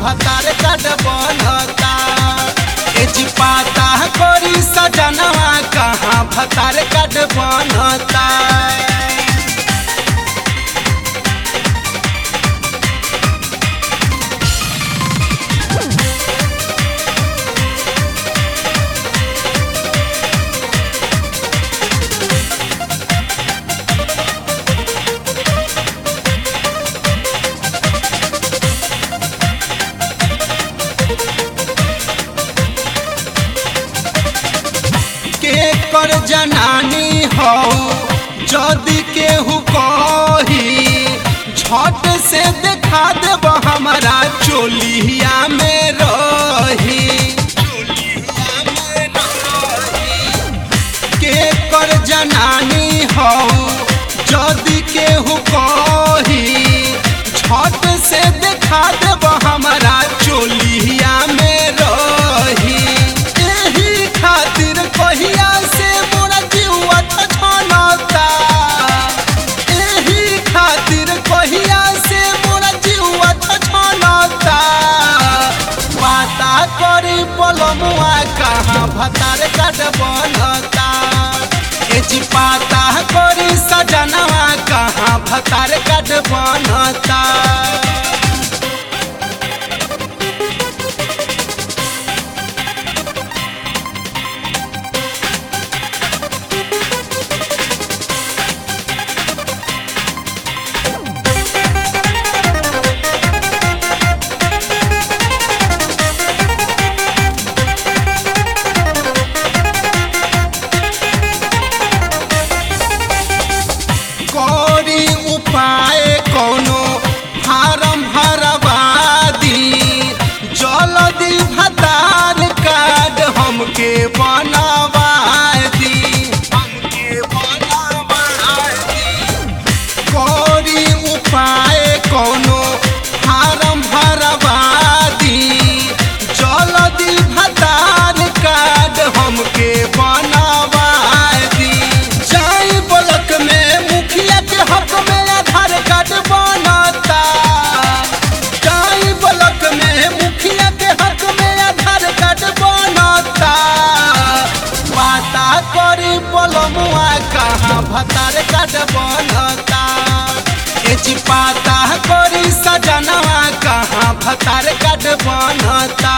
भतार काट बनता ए जी पाता करी सजनवा कहाँ भतार काट बनता के कर जनानी हो जदि केहू कही झट से देखा देब हमारा चोलिया में रही के कर जनानी हो जदि केहू कही झट से देखा देब हमारा चोलिया में रही एही खातिर कहिया से मोरा जीवा छछनता एही खातिर कहिया से मोरा जीवा छछनता पाता करी पलमुआ कहाँ भतार काट बनता ए जी पाता करी सजनवा कहाँ भतार काट बनता करी उपाय कोनो फारम भरवादी जल्दी भतार कार्ड हमके बनवा दी हमके बनवा दी करी उपाय कोनो फारम भरवादी जल्दी भतार कार्ड हमके बनवा दी जाई ब्लॉक में मुखिया के हक में आधार कार्ड बनता जाई ब्लॉक में मुखिया के हक में आधार कार्ड बनता पाता करी पलमुआ कहाँ भतार कार्ड बनता ए जी पाता करी सजनवा कहाँ भतार कार्ड बनता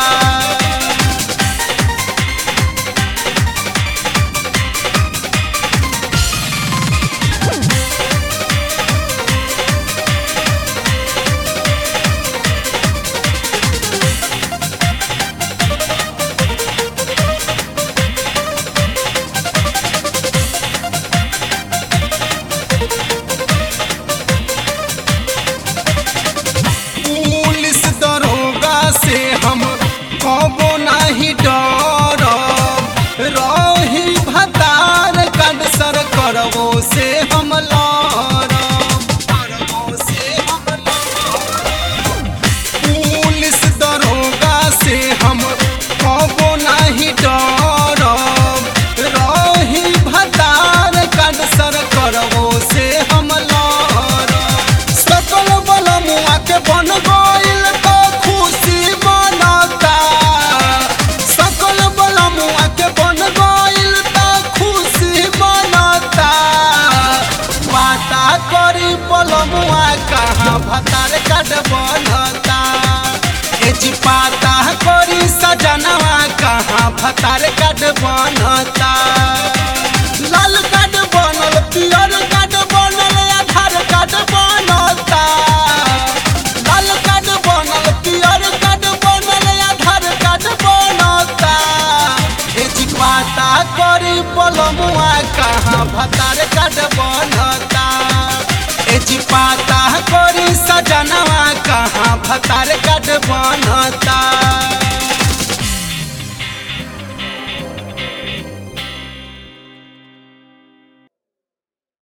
पुलिस दरोगा से हम कबो नहीं डरब रही भतार कड सर करबो से हम लड़ब करबो से हम लड़ब पुलिस दरोगा से हम कबो नहीं डरब रही भतार कड सर करबो से हम लड़ब सकल बलमुआ के बन गइल तो खुशी मनता सकल बलमुआ के बन गइल तो खुशी मनता पाता करी बलमुआ कहाँ भतार काट बनता ए जी पाता करी सजनवा कहाँ भतार काट बनता लाल कार्ड बनल पियर कार्ड बनल आधार कार्ड बनता लाल कार्ड बनल पियर कार्ड बनल आधार कार्ड बनता ए जी पाता करी पलमुआ कहाँ भतार कार्ड बनता ए जी पाता करी सजनवा कहाँ भतार